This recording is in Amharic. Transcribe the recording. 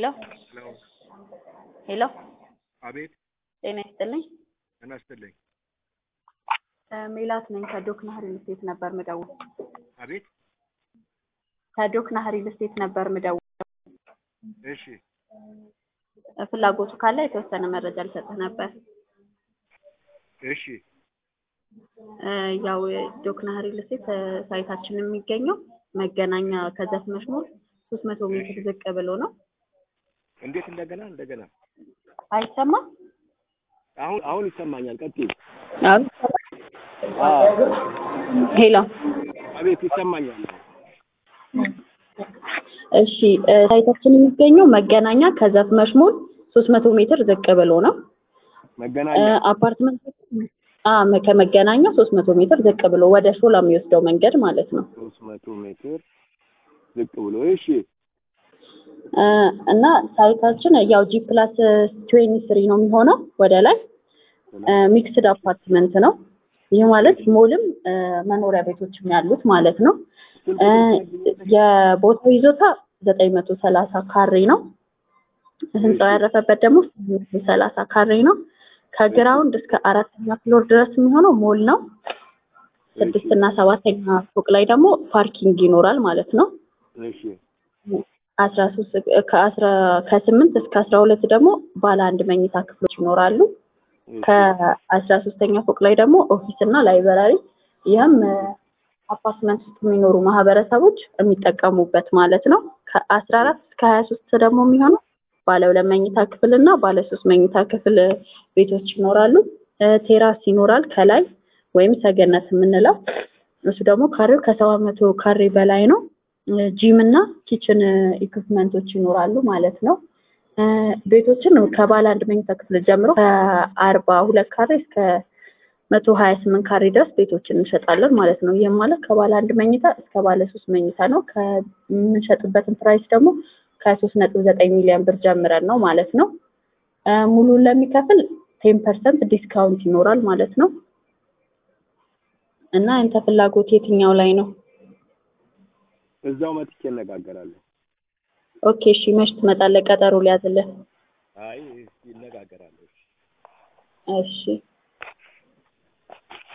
ሄሎ ሄሎ ሄሎ አቤት ጤና ይስጥልኝ። ጤና ይስጥልኝ። እ ሜላት ነኝ ከዶክና ሪል ስቴት ነበር ምደውል። አቤት ከዶክና ሪል ስቴት ነበር ምደውል። እሺ እ ፍላጎቱ ካለ የተወሰነ መረጃ ልሰጥህ ነበር። እሺ እ ያው ዶክና ሪል ስቴት እ ሳይታችን የሚገኘው መገናኛ ከዛፍ መስመር ሶስት መቶ ሜትር ዝቅ ብሎ ነው። እንዴት እንደገና እንደገና አይሰማም? አሁን አሁን ይሰማኛል። ቀጥይ። አሁን ሄሎ አቤት ይሰማኛል። እሺ እ ሳይታችን የሚገኘው መገናኛ ከዛፍ መስመር ሶስት መቶ ሜትር ዝቅ ብሎ ነው። መገናኛ እ አፓርትመንት አ ከመገናኛ ሶስት መቶ ሜትር ዝቅ ብሎ ወደ ሾላ የሚወስደው መንገድ ማለት ነው። ሶስት መቶ ሜትር ዝቅ ብሎ እሺ እ እና ሳይታችን ያው ጂ ፕላስ ትዌንቲ ስሪ ነው የሚሆነው ወደ ላይ ሚክስድ አፓርትመንት ነው። ይህ ማለት ሞልም እ መኖሪያ ቤቶችም ያሉት ማለት ነው። እ የቦታው ይዞታ ዘጠኝ መቶ ሰላሳ ካሬ ነው። ህንፃው ያረፈበት ደግሞ ስምንት መቶ ሰላሳ ካሬ ነው። ከግራውንድ እስከ አራተኛ ፍሎር ድረስ የሚሆነው ሞል ነው። ስድስት እና ሰባተኛ ፎቅ ላይ ደግሞ ፓርኪንግ ይኖራል ማለት ነው። እሺ አስራ ሶስት ከአስራ ከስምንት እስከ አስራ ሁለት ደግሞ ባለ አንድ መኝታ ክፍሎች ይኖራሉ። ከአስራ ሶስተኛ ፎቅ ላይ ደግሞ ኦፊስ እና ላይብራሪ ይህም እ አፓርትመንት ውስጥ የሚኖሩ ማህበረሰቦች የሚጠቀሙበት ማለት ነው። ከአስራ አራት እስከ ሀያ ሶስት ደግሞ የሚሆነው ባለ ሁለት መኝታ ክፍል እና ባለ ሶስት መኝታ ክፍል ቤቶች ይኖራሉ። እ ቴራስ ይኖራል ከላይ ወይም ሰገነት የምንለው እሱ ደግሞ ካሬው ከሰባት መቶ ካሬ በላይ ነው። እ ጂም እና ኪችን ኢኩፕመንቶች ይኖራሉ ማለት ነው። እ ቤቶችን ከባለ አንድ መኝታ ክፍል ጀምሮ ከአርባ ሁለት ካሬ እስከ መቶ ሀያ ስምንት ካሬ ድረስ ቤቶችን እንሸጣለን ማለት ነው። ይህም ማለት ከባለ አንድ መኝታ እስከ ባለ ሶስት መኝታ ነው። ከምንሸጥበትን ፕራይስ ደግሞ ከሶስት ነጥብ ዘጠኝ ሚሊዮን ብር ጀምረን ነው ማለት ነው። እ ሙሉን ለሚከፍል ቴን ፐርሰንት ዲስካውንት ይኖራል ማለት ነው። እና ያንተ ፍላጎት የትኛው ላይ ነው? እዛው መጥቼ እነጋገራለሁ። ኦኬ እሺ፣ መች ትመጣለህ? ቀጠሮ ሊያዝልህ። አይ እስኪ እነጋገራለሁ። እሺ